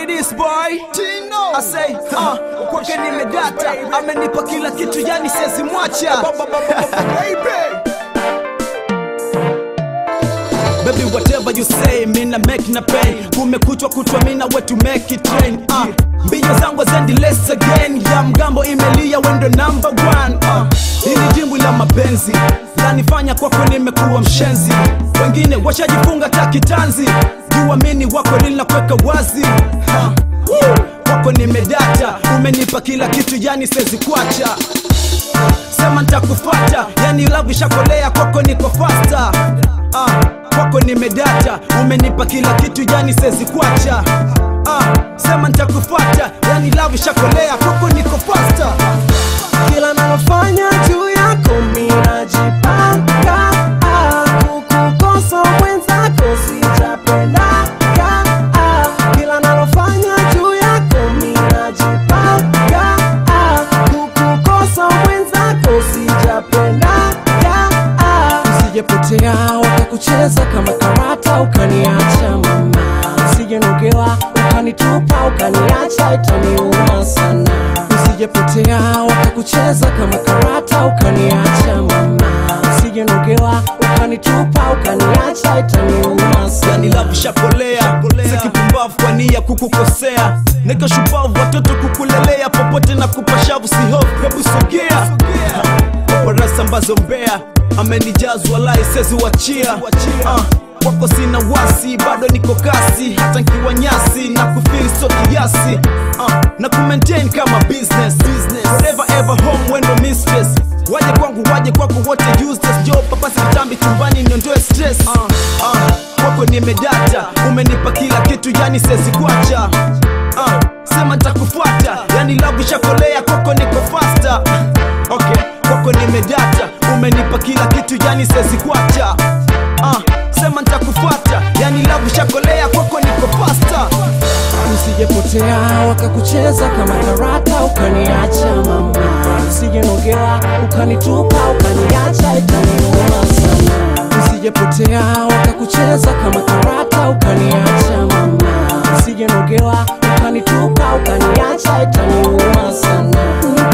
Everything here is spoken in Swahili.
it is boy I say uh, kwake nimedata amenipa kila kitu yani siwezi mwacha Baby whatever you say mina make na pay kumekuchwa kutwa mina we to make it rain uh, mbinyo zangu zendi less again ya mgambo imelia wendo number one uh, hili jimbu la mapenzi lanifanya kwako nimekuwa mshenzi wengine washajifunga takitanzi juamini wako linakweka wazi uh, woo, kwako nimedata umenipa kila kitu yani sezi kwacha sema ntakufata yani love ishakolea kwako niko fasta uh, kwako nimedata umenipa kila kitu yani sezi kwacha uh, sema ntakufata yani love ishakolea kwako niko fasta kila nalofanya juu yako minajipanga ah, kukukosa mwenzako sijapendaga ah, kila nalofanya juu yako minajipanga ah, kukukosa mwenzako sijapendaga ah, usijepotea wakakucheza kama karata ukaniacha mama usijenogewa ukanitupa ukaniacha itaniuma sana usijepotea wakakucheza kama karata ukaniacha mama usijenogewa ukanitupa ukaniacha itaniuma sana yani love ishakolea sikipumbavu kwa nia kukukosea niko shupavu watoto kukulelea popote na kupashavu sihofu hebu sogea paparasa ambazo mbea amenijazwa lai sezi wachia uh, kwako sina wasi bado niko kasi hata nkiwa nyasi na kufili so kiasi uh, na kumaintain kama business Forever ever home wendo mistress waje kwangu waje kwako wote useless jo papasi kitambi chumbani niondoe stress uh, uh, kwako nimedata umenipa kila kitu yani sezi kwacha uh, sema ntakufuata yani love ishakolea kwako niko fasta okay kwako nimedata umenipa kila kitu yani sezi kwacha uh, sema ntakufuata yani love ishakolea kwako niko fasta usijepotea wakakucheza kama karata ukaniacha mama usijenogewa ukanitupa ukaniacha itaniuma sana usijepotea wakakucheza kama karata ukaniacha mama usijenogewa ukanitupa ukaniacha itaniuma sana